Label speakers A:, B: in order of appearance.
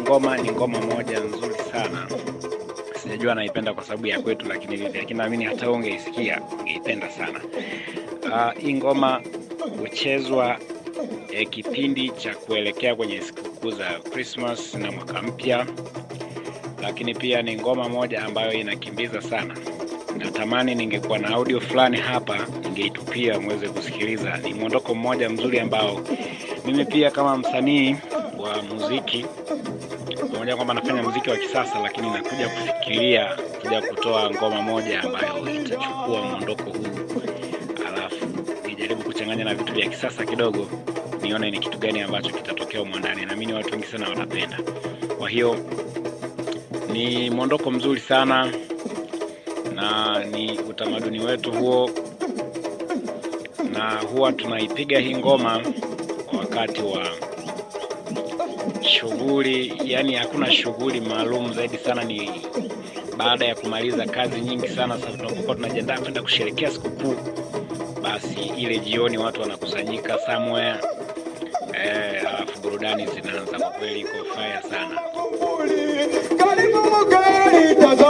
A: ngoma ni ngoma moja nzuri sana. Sijajua naipenda kwa sababu ya kwetu, lakini vipi, lakini naamini hata ungeisikia ungeipenda sana. Uh, hii ngoma huchezwa eh, kipindi cha kuelekea kwenye sikukuu za Christmas na mwaka mpya, lakini pia ni ngoma moja ambayo inakimbiza sana. Natamani ningekuwa na audio fulani hapa ningeitupia muweze kusikiliza. Ni mwondoko mmoja mzuri ambao mimi pia kama msanii wa muziki pamoja kwamba nafanya muziki wa kisasa, lakini nakuja kufikiria kuja kutoa ngoma moja ambayo itachukua mwondoko huu, alafu nijaribu kuchanganya na vitu vya kisasa kidogo, nione ni kitu gani ambacho kitatokea humo ndani. Naamini watu wengi sana watapenda. Kwa hiyo ni mwondoko mzuri sana na ni utamaduni wetu huo, na huwa tunaipiga hii ngoma wakati wa shughuli, yani hakuna shughuli maalum zaidi sana, ni baada ya kumaliza kazi nyingi sana. Sasa tunapokuwa tunajiandaa kwenda kusherehekea sikukuu, basi ile jioni watu wanakusanyika somewhere eh, alafu burudani zinaanza. Kwa kweli iko fire sana.
B: Karibu mugeni